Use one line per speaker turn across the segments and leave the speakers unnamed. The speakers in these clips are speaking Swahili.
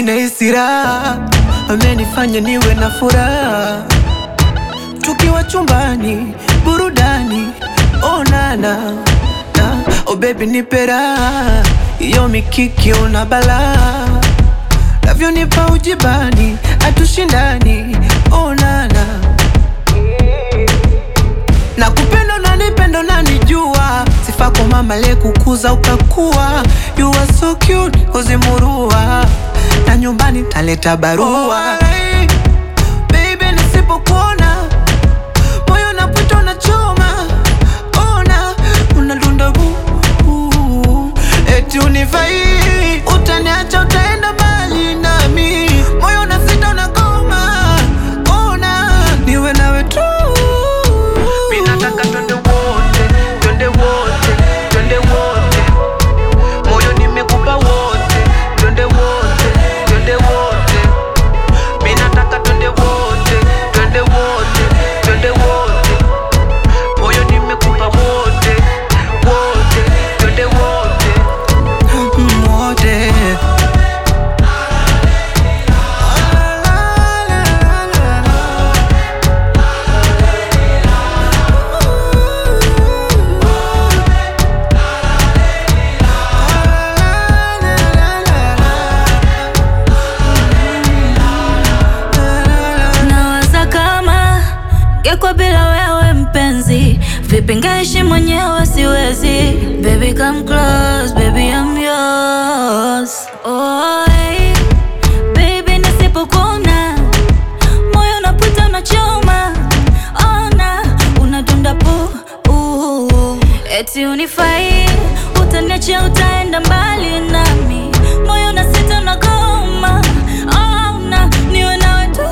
ninahisi raha, amenifanya niwe na furaha. Tukiwa chumbani, burudani, oh nana na, oh baby nipe raha, iyo mikiki una balaa, navyonipa ujibani, hatushindani, oh nana na kupenda unanipenda unanijua, sifa kwa mama aliyekukuza ukakua. You are so cute kuzimurua, na nyumbani taleta barua. Oh, baby nisipokuona moyo unapita unachoma, ona unadunda bu bu. eti unifai utaniacha utaenda mbali nami, moyo unasita unagoma, ona niwe nawe tu
Mimi nataka twende wote, twende wote, twende wote. Moyo nimekupa wote, twende wote, twende wote. Mimi nataka twende wote, twende wote, twende wote. Moyo nimekupa wote, wote, twende wote.
Mm, wote.
Nawaza kama ngekwa bila wewe mpenzi, vipi ngaishi mwenyewe siwezi. Baby come close, baby I'm yours. Oh, hey. Baby nisipokuona moyo unapita unachoma, ona unadunda pu uh, eti unifai, utaniacha utaenda mbali nami, moyo unasita unagoma, ona niwe nawe tu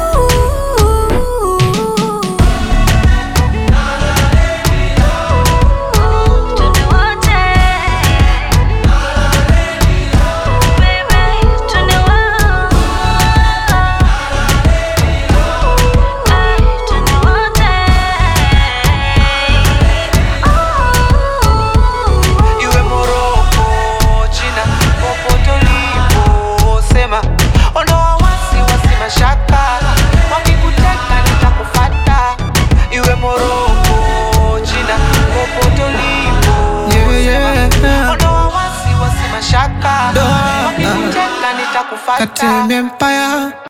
Twende wote. Baby, twende wote. Ay, twende wote.
Iwe Moroko, China, popote ulipo, sema ondoa wasiwasi, mashaka, wakikuteka nitakufata. Iwe Moroko, China, popote ulipo,
Yeah, yeah.
ondoa wasiwasi, mashaka,
Doa.
wakikuteka nitakufata.
Katem Empire